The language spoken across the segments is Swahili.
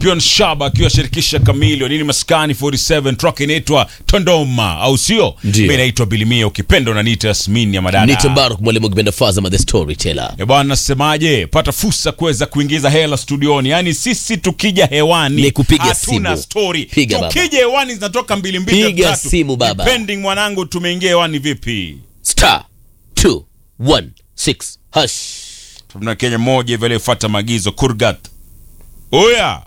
Pion Shaba akiwa shirikisha Kamilio nini maskani 47 track inaitwa Tondoma au sio? Ndio. Mimi naitwa Bilimia ukipenda unaniita Yasmin ya madada. Nite Mbaruk mwalimu kipenda Fazama the storyteller. Eh bwana, nasemaje? Pata fursa kuweza kuingiza hela studioni. Yaani sisi tukija hewani Ni kupiga hatuna simu. story. Piga baba. tukija hewani zinatoka mbili mbili Piga tatu. simu baba. Depending mwanangu tumeingia hewani vipi? Star 216 hash. Tuna Kenya moja hivi aliyefuata maagizo Kurgat. Oya.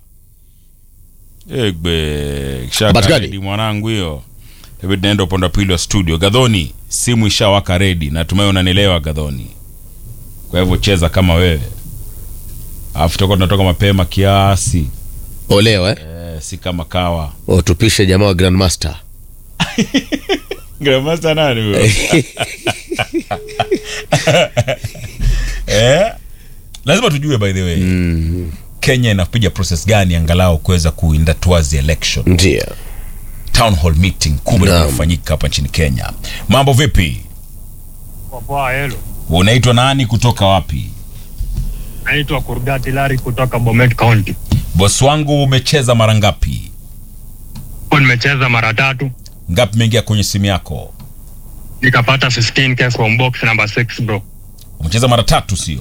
Egbe. Habari gani? Shaka mwanangu hiyo. Hebu naenda upande wa pili wa studio. Gadhoni, simu ishawaka ready. Natumai unanielewa Gadhoni. Kwa hivyo cheza kama wewe. Alafu tutakuwa tunatoka mapema kiasi. Oleo eh? Eh, si kama kawa. O tupishe jamaa wa Grandmaster. Grandmaster nani huyo? eh? Lazima tujue by the way. Kenya inapiga process gani angalau kuweza kuinda towards the election. Ndio. Town hall meeting kubwa Naam. inayofanyika hapa nchini Kenya. Mambo vipi? Kwa poa helo. Unaitwa nani kutoka wapi? Naitwa Kurgati Lari kutoka Bomet County. Boss wangu umecheza mara ngapi? Kwa nimecheza mara tatu Ngapi imeingia kwenye simu yako? nikapata 15k from box number 6 bro. Umecheza mara tatu sio?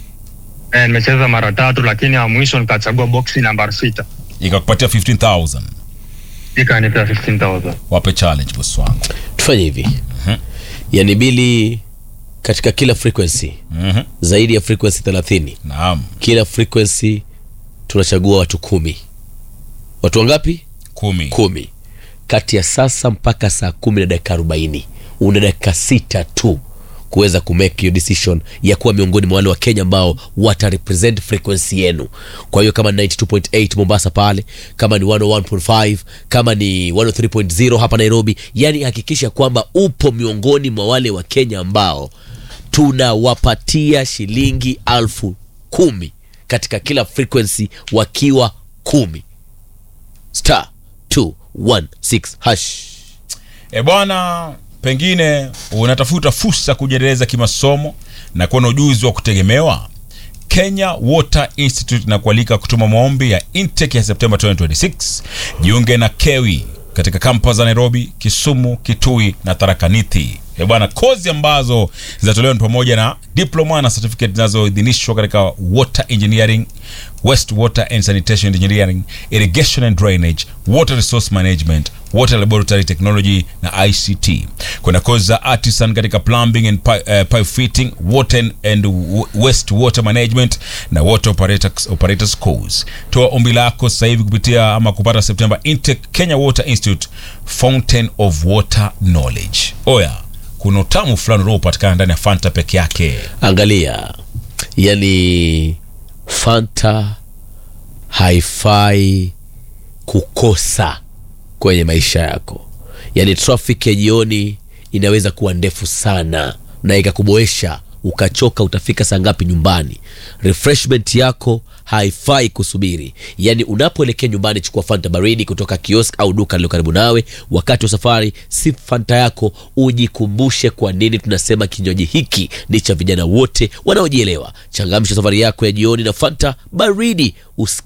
Eh, nimecheza mara tatu lakini ya mwisho nikachagua box number 6. Ikakupatia 15000. Ikanipea 15000. Wape challenge boss wangu. Tufanye hivi. Yaani bili katika kila frequency Mhm. zaidi ya frequency 30. Naam. Kila frequency tunachagua watu kumi. Watu wangapi? Kumi. kumi kati ya sasa mpaka saa kumi na dakika arobaini una dakika sita tu kuweza kumake hiyo decision ya kuwa miongoni mwa wale wa kenya ambao watarepresent frequency yenu kwa hiyo kama ni 92.8 mombasa pale kama ni 101.5 kama ni 103.0 hapa nairobi yani hakikisha kwamba upo miongoni mwa wale wa kenya ambao tunawapatia shilingi alfu kumi katika kila frequency wakiwa kumi star 216 hash E bwana, pengine unatafuta fursa kujiendeleza kimasomo na kuwa na ujuzi wa kutegemewa. Kenya Water Institute na kualika kutuma maombi ya intake ya Septemba 2026. Jiunge na KEWI katika kampas za Nairobi, Kisumu, Kitui na Tharaka Nithi. E bwana, kozi ambazo zinatolewa ni pamoja na diploma na certificate zinazoidhinishwa katika water engineering, waste water and sanitation engineering, irrigation and drainage, water resource management, water laboratory technology na ICT. Kuna kozi za artisan katika plumbing and pi- eh, pipe fitting, water and- and w- waste water management na water operators, operators course. Toa ombi lako sasa hivi kupitia ama kupata September intake Kenya Water Institute Fountain of Water Knowledge. Oya, kuna utamu fulani unaopatikana ndani ya Fanta peke yake. angalia yani fanta haifai kukosa kwenye maisha yako yani traffic ya jioni inaweza kuwa ndefu sana na ikakuboesha ukachoka utafika saa ngapi nyumbani refreshment yako haifai kusubiri yaani unapoelekea nyumbani chukua fanta baridi kutoka kiosk au duka lilo karibu nawe wakati wa safari si fanta yako ujikumbushe kwa nini tunasema kinywaji hiki ni cha vijana wote wanaojielewa changamsha safari yako ya jioni na fanta baridi Usi